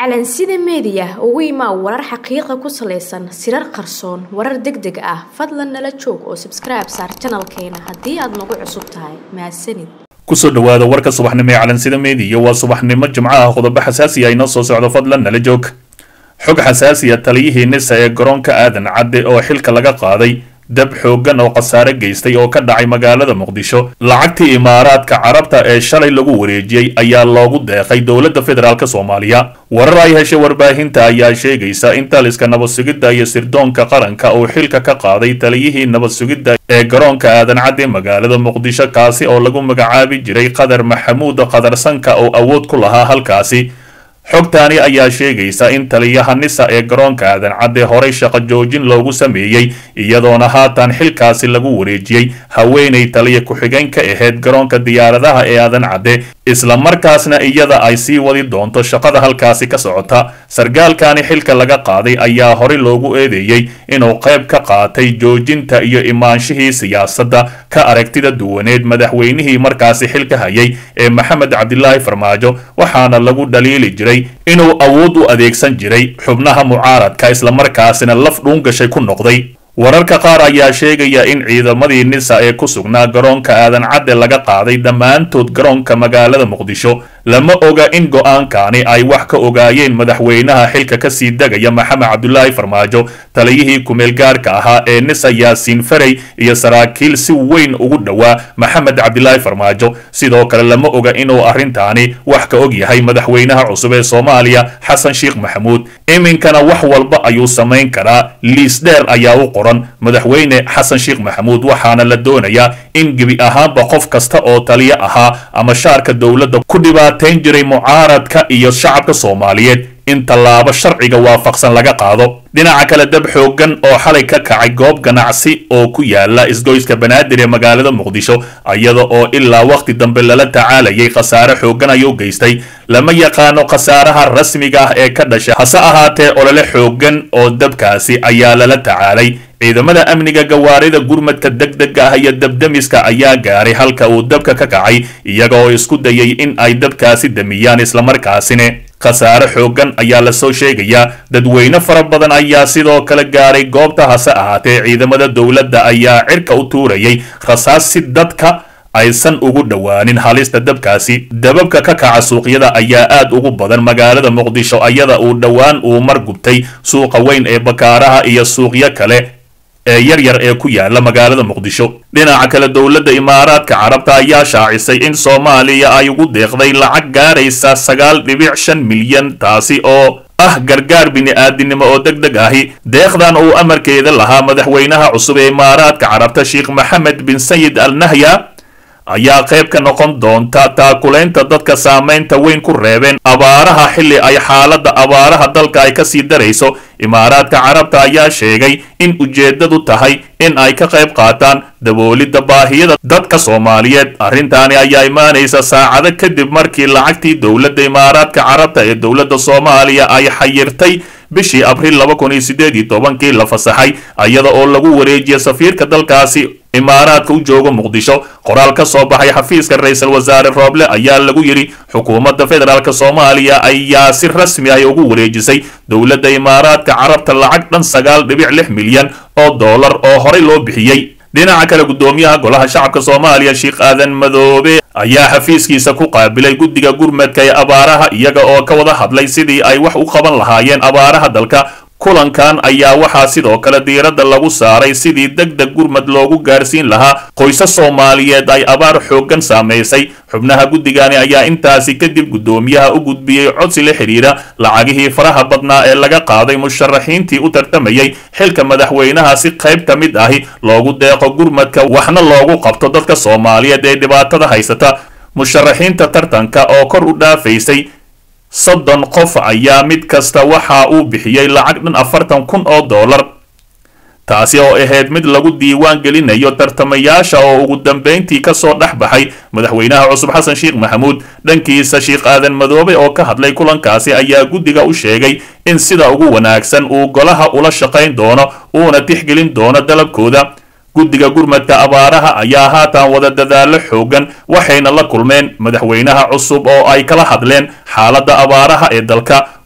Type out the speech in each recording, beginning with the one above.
calansida meediya ugu imaa warar xaqiiqa ku salaysan sirar qarsoon warar deg deg ah fadlan nala joog oo sabskribe saar janalkeena haddii aad nagu cusub tahay mahadsanid kusoo dhawaada warka subaxnimo ee calansida meediya waa subaxnimo jimcaha qodobo xasaasi ah inoo soo socdo fadlan nala joog xog xasaasiya taliyihii nisa ee garoonka aadan cadde oo xilka laga qaaday dab xooggan oo khasaare geystay oo ka dhacay magaalada muqdisho lacagtii imaaraadka carabta ee shalay lagu wareejiyey ayaa loogu deeqay dowladda federaalk soomaaliya warar ay heshay warbaahinta ayaa sheegaysa in taliska nabad sugidda iyo sirdoonka qaranka uu xilka ka qaaday taliyihii nabad sugidda ee garoonka aadan cadde magaalada muqdisho kaasi oo lagu magacaabi jiray qadar maxamuud qadarsanka oo awood ku lahaa halkaasi xogtaani ayaa sheegaysa in taliyaha nisa ee garoonka aadan cadde horay shaqo joojin loogu sameeyey iyadoona haatan xilkaasi lagu wareejiyey haweenay taliya ku-xigeen ka ahayd garoonka diyaaradaha ee aadan cadde islamarkaasna iyada ay sii wadi doonto shaqada halkaasi ka socota sargaalkani xilka laga qaaday ayaa horey loogu eedeeyey inuu qayb ka qaatay joojinta iyo imaanshihii siyaasadda ka aragtida duwaneed madaxweynihii markaasi xilka hayay ee maxamed cabdilaahi farmaajo waxaana lagu dhaliili jiray inuu awood u adeegsan jiray xubnaha mucaaradka islamarkaasina laf dhuungashay ku noqday wararka qaar ayaa sheegaya in ciidamadii nisa ee ku sugnaa garoonka aadan cadde laga qaaday dhammaantood garoonka magaalada muqdisho lama oga in go-aankani ay wax ka ogaayeen madaxweynaha xilka kasii degaya maxamed cabdulaahi farmaajo taliyihii kumeelgaarka ahaa ee nisa yaasiin farey iyo saraakiil si weyn ugu dhowaa maxamed cabdilaahi farmaajo sidoo kale lama oga inuu arrintaani wax ka og yahay madaxweynaha cusub ee soomaaliya xasan sheekh maxamuud iminkana wax walba ayuu samayn karaa liis dheer ayaa u qoran madaxweyne xasan sheekh maxamuud waxaana la doonayaa in gebi ahaanba qof kasta oo taliyo ahaa ama shaarka dowladda ku dhibaateyn jiray mucaaradka iyo shacabka soomaaliyeed in tallaabo sharciga waafaqsan laga qaado dhinaca kale dab xooggan oo xalay ka kacay goob ganacsi oo ku yaala isgoyska banaadir ee magaalada muqdisho iyada oo ilaa wakhti dambe lala tacaalayay khasaare xooggan ayuu geystay lama yaqaano khasaaraha rasmiga ah ee ka dhasha hase ahaatee olole xooggan oo dabkaasi ayaa lala tacaalay ciidamada amniga gawaarida gurmadka deg dega ah iyo dabdemiska ayaa gaaray halka uu dabka ka kacay iyaga oo isku dayay in ay dabkaasi damiyaan islamarkaasine khasaare xooggan ayaa lasoo sheegayaa dadweyne fara badan ayaa sidoo kale gaaray goobta hase ahaatee ciidamada dowladda ayaa cirka u tuurayay rasaas si dadka aysan ugu dhowaanin halista dabkaasi dababka ka kaca suuqyada ayaa aad ugu badan magaalada muqdisho ayada uu dhowaan uu mar gubtay suuqa weyn ee bakaaraha iyo suuqyo kale ee yar yar ee ku yaala magaalada muqdisho dhinaca kale dowladda imaaraadka carabta ayaa shaacisay in soomaaliya ay ugu deeqday lacag gaaraysa sagaal dhibic shan milyan taasi oo ah gargaar bini-aadinimo oo deg deg ahi deeqdan uu amarkeeda lahaa madaxweynaha cusub ee imaaraadka carabta sheekh maxamed bin sayid al nahya ayaa qayb ka noqon doonta taakulaynta dadka saamaynta weyn ku reebeen abaaraha xilli ay xaaladda abaaraha dalka ay kasii darayso imaaraadka carabta ayaa sheegay in ujeeddadu tahay in ay ka qayb qaataan daboolidda baahiyada dadka soomaaliyeed arrintaani ayaa imaanaysa saacado kadib markii lacagtii dowladda imaaraadka carabta ee dowladda soomaaliya ay xayirtay bishii abriil laba kun iyo siddeed iyo tobankii la fasaxay iyada oo lagu wareejiyay safiirka dalkaasi imaaraadka u jooga muqdisho qoraal ka soo baxay xafiiska ra-iisul wasaare rooble ayaa lagu yidhi xukuumadda federaalk soomaaliya ayaa si rasmi ah ugu wareejisay dowladda imaaraadka carabta lacag dhan sagaal dhibic lix milyan oo dollar oo horey loo bixiyey dhinaca kale guddoomiyaha golaha shacabka soomaaliya sheekh aadan madoobe ayaa xafiiskiisa ku qaabilay guddiga gurmadka ee abaaraha iyaga oo ka wada hadlay sidii ay wax u qaban lahaayeen abaaraha dalka kulankan ayaa waxaa sidoo kale diiradda lagu saaray sidii deg deg gurmad loogu gaarsiin lahaa qoysas soomaaliyeed ay abaar xooggan saamaysay xubnaha guddigani ayaa intaasi kadib guddoomiyaha u gudbiyey codsi la xidhiira lacagihii faraha badnaa ee laga qaaday musharaxiintii u tartamayay xilka madaxweynaha si qayb ka mid ahi loogu deeqo gurmadka waxna loogu qabto dadka soomaaliyeed ee dhibaatada haysata musharaxiinta tartanka oo kor u dhaafaysay soddon qof ayaa mid kasta waxa uu bixiyey lacag dhan afartan kun oo dollar taasi oo ahayd mid lagu diiwaan gelinayo tartamayaasha oo ugu dambayntii kasoo dhex baxay madaxweynaha cusub xasan sheekh maxamuud dhankiisa sheekh aadan madoobe oo ka hadlay kulankaasi ayaa guddiga u sheegay in sida ugu wanaagsan uu golaha ula shaqayn doono uuna tixgelin doono dalabkooda guddiga gurmadka abaaraha ayaa haatan wada dadaallo xoogan waxayna la kulmeen madaxweynaha cusub oo ay kala hadleen xaaladda abaaraha ee dalka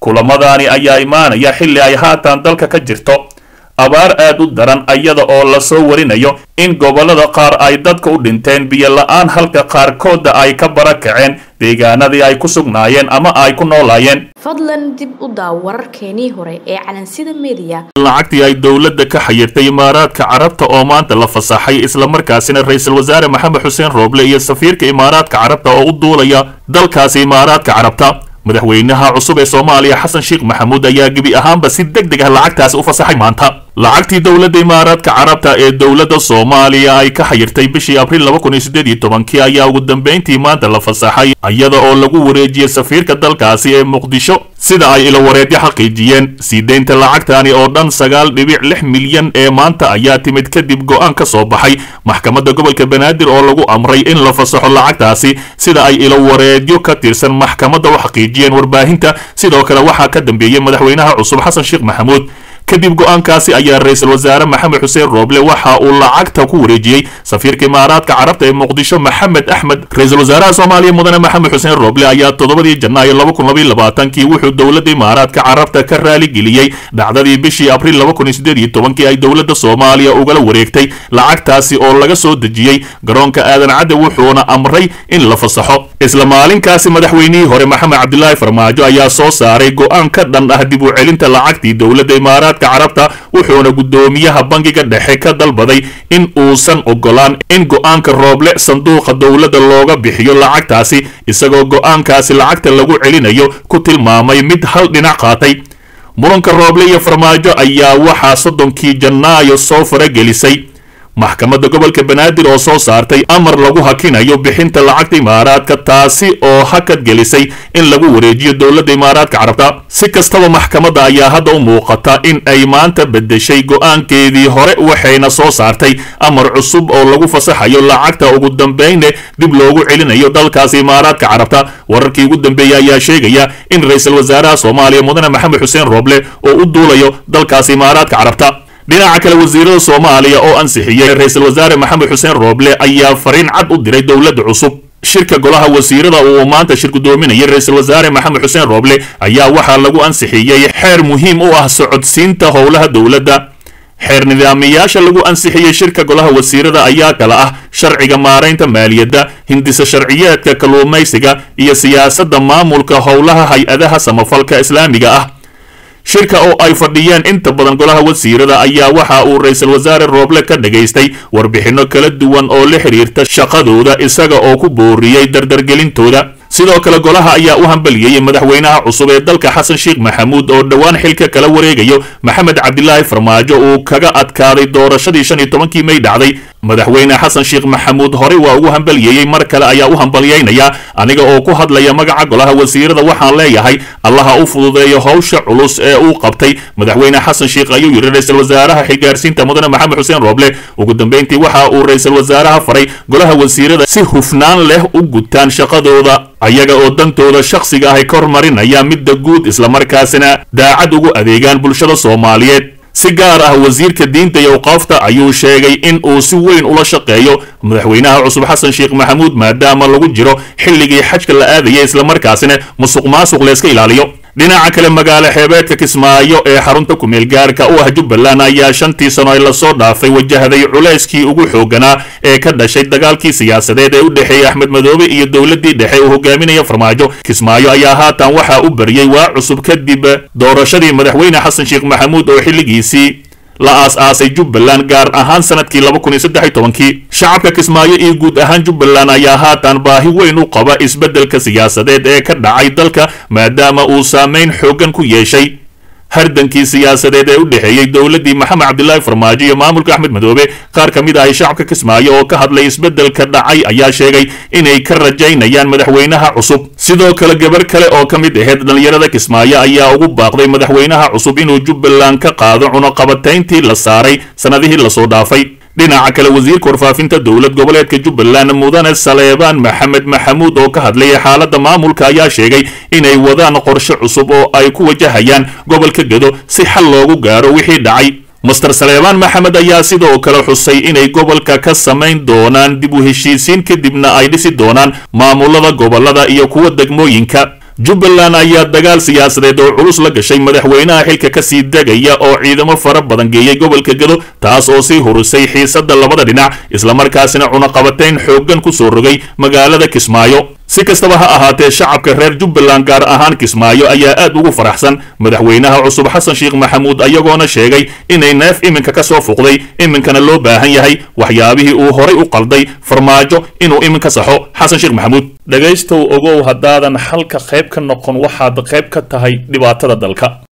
kulamadaani ayaa imaanaya xilli ay haatan dalka ka jirto abaar aad u daran iyada oo lasoo warinayo in gobollada qaar ay dadka u dhinteen biyo la-aan halka qaarkoodda ay ka bara kaceen deegaanadii ay ku sugnaayeen ama ay ku noolaayeen fadlan dib u daaw wararkeenii hore ee calansida mediya lacagtii ay dowladda ka xayirtay imaaraadka carabta oo maanta la fasaxay islamarkaasina ra-iisul wasaare maxamed xuseen rooble iyo safiirka imaaraadka carabta oo u duulaya dalkaasi imaaraadka carabta madaxweynaha cusub ee soomaaliya xasan sheekh maxamuud ayaa gebi ahaanba si deg deg ah lacagtaasi u fasaxay maanta lacagtii dowladda imaaraadka carabta ee dowladda soomaaliya ay ka xayirtay bishii abriil laba kun iyo siddeed iyo tobankii ayaa ugu dambayntii maanta la fasaxay iyada oo lagu wareejiyey safiirka dalkaasi ee muqdisho sida ay ilowareedyo xaqiijiyeen sii deynta lacagtani oo dhan sagaal dhibic lix milyan ee maanta ayaa timid kadib go'aan ka soo baxay maxkamadda gobolka banaadir oo lagu amray in la fasaxo lacagtaasi sida ay ilowareedyo ka tirsan maxkamadda u xaqiijiyeen warbaahinta sidoo kale waxaa ka dambeeyey madaxweynaha cusub xasan sheekh maxamuud kadib go'aankaasi ayaa ra-iisul wasaare maxamed xuseen rooble waxa uu lacagta ku wareejiyey safiirka imaaraadka carabta ee muqdisho maxamed axmed ra-iisul wasaaraha soomaaliya mudane maxamed xuseen rooble ayaa toddobadii janaayo laba kun labaiyo labaatankii wuxuu dowladda imaaraadka carabta ka raaligeliyey dhacdadii bishii abriil laba kun iyo siddeed iyo tobankii ay dowladda soomaaliya ugala wareegtay lacagtaasi oo laga soo dejiyey garoonka aadan cadde wuxuuna amray in la fasaxo isla maalinkaasi madaxweynihii hore maxamed cabdilaahi farmaajo ayaa soo saaray go'aan ka dhan ah dib u celinta lacagtii dowladda imaaraadka carabta wuxuuna guddoomiyaha bangiga dhexe ka dalbaday in uusan ogolaan in go'aanka rooble sanduuqa dowladda looga bixiyo lacagtaasi isagoo go'aankaasi lacagta lagu celinayo ku tilmaamay mid hal dhinac qaatay muranka rooble iyo farmaajo ayaa waxaa soddonkii janaayo soo faragelisay maxkamadda gobolka banaadir oo soo saartay amar lagu hakinayo bixinta lacagta imaaraadka taasi oo hakad gelisay in lagu wareejiyo dowladda imaaraadka carabta si kastaba maxkamadda ayaa hadda u muuqata in ay maanta beddeshay go'aankeedii hore waxayna soo saartay amar cusub oo lagu fasaxayo lacagta ugu dambayne dib loogu celinayo dalkaasi imaaraadka carabta wararkii ugu dambeeyey ayaa sheegaya in ra-iisul wasaaraha soomaaliya mudane maxamed xuseen rooble oo u duulayo dalkaasi imaaraadka carabta dhinaca kale wasiirada soomaaliya oo ansixiyey ra-iisul wasaare maxamed xuseen rooble ayaa fariin cad u diray dowladda cusub shirka golaha wasiirada uu maanta shir gudoominayay ra-iisul wasaare maxamed xuseen rooble ayaa waxaa lagu ansixiyey xeer muhiim u ah socodsiinta howlaha dowladda xeer nidaamiyaasha lagu ansixiyey shirka golaha wasiirada ayaa kala ah sharciga maaraynta maaliyadda hindisa sharciyeedka kalluumaysiga iyo siyaasadda maamulka howlaha hay-adaha samafalka islaamiga ah shirka oo ay fadhiyeen inta badan golaha wasiirada ayaa waxa uu ra-iisul wasaare rooble ka dhagaystay warbixinno kala duwan oo la xidhiirta shaqadooda isaga oo ku booriyey dardargelintooda sidoo kale golaha ayaa u hambaliyeyey madaxweynaha cusub ee dalka xasan sheekh maxamuud oo dhowaan xilka kala wareegayo maxamed cabdilaahi farmaajo uu kaga adkaaday doorashadii shan iyo tobankii may dhacday madaxweyne xasan sheekh maxamuud horey waa ugu hambaliyeeyey mar kale ayaa u hambalyeynaya aniga oo ku hadlaya magaca golaha wasiirada waxaan leeyahay allaha u fududeeyo howsha culus ee uu qabtay madaxweyne xasan sheekh ayuu yidhi ra-iisul wasaaraha xilgaarsiinta mudane maxamed xuseen rooble ugu dambeyntii waxa uu ra-iisul wasaaraha faray golaha wasiirada si hufnaan leh u gutaan shaqadooda ayaga oo dantooda shakhsiga ahy ka hormarinaya midda guud islamarkaasina daacad ugu adeegaan bulshada soomaaliyeed si gaar ah wasiirka diinta iyo awqaafta ayuu sheegay in uu si weyn ula shaqeeyo madaxweynaha cusub xasan sheekh maxamuud maadaama lagu jiro xilligii xajka la aadaya islamarkaasina musuq maasuq layska ilaaliyo dhinaca kale magaalo xeebeedka kismaayo ee xarunta kumeel gaarka u ah jubbaland ayaa shantii sano ee lasoo dhaafay wajahday culayskii ugu xooganaa ee ka dhashay dagaalkii siyaasadeed ee u dhexeeyey axmed madoobe iyo dowladdii dhexe uu hogaaminaya farmaajo kismaayo ayaa haatan waxaa u baryey waa cusub kadib doorashadii madaxweyne xasan sheekh maxamuud oo xilligiisii la aas-aasay jubbaland gaar ahaan sanadkii laba kun iyo saddex iyo tobankii shacabka kismaayo iyo guud ahaan jubbaland ayaa haatan baahi weyn u qaba isbeddelka siyaasadeed ee ka dhacay dalka maadaama uu saameyn xooggan ku yeeshay hardankii siyaasadeed ee u dhexeeyey dowladdii maxamed cabdilaahi farmaajo iyo maamulka axmed madoobe qaar ka mid ahay shacabka kismaayo oo ka hadlay isbeddelka dhacay ayaa sheegay inay ka rajaynayaan madaxweynaha cusub sidoo kale gabar kale oo ka mid ahayd dhallinyarada kismaayo ayaa ugu baaqday madaxweynaha cusub inuu jubbaland ka qaado cunuqabatayntii la saaray sannadihii lasoo dhaafay dhinaca kale wasiirka warfaafinta dowlad goboleedka jubbaland mudane saleebaan maxamed maxamuud oo ka hadlayay xaaladda maamulka ayaa sheegay inay wadaan qorshe cusub oo ay ku wajahayaan gobolka gedo si xal loogu gaaro wixii dhacay master saleebaan maxamed ayaa sidoo kale xusay inay gobolka ka samayn doonaan dib u heshiisiin kadibna ay dhisi doonaan maamulada gobolada iyo kuwa degmooyinka jubbaland ayaa dagaal siyaasadeed oo culus la gashay madaxweynaha xilka kasii degaya oo ciidamo fara badan geeyey gobolka gedo taas oo sii hurisay xiisadda labada dhinac islamarkaasina cunaqabatayn xooggan ku soo rogay magaalada kismaayo si kastaba ha ahaatee shacabka reer jubbaland gaar ahaan kismaayo ayaa aad ugu faraxsan madaxweynaha cusub xasan sheekh maxamuud ayagoona sheegay inay neef iminka ka soo fuqday iminkana loo baahan yahay waxyaabihii uu horay u qalday farmaajo inuu iminka saxo xasan sheekh maxamuud dhegaystow ogow haddaadan xalka qayb ka noqon waxaad qayb ka tahay dhibaatada dalka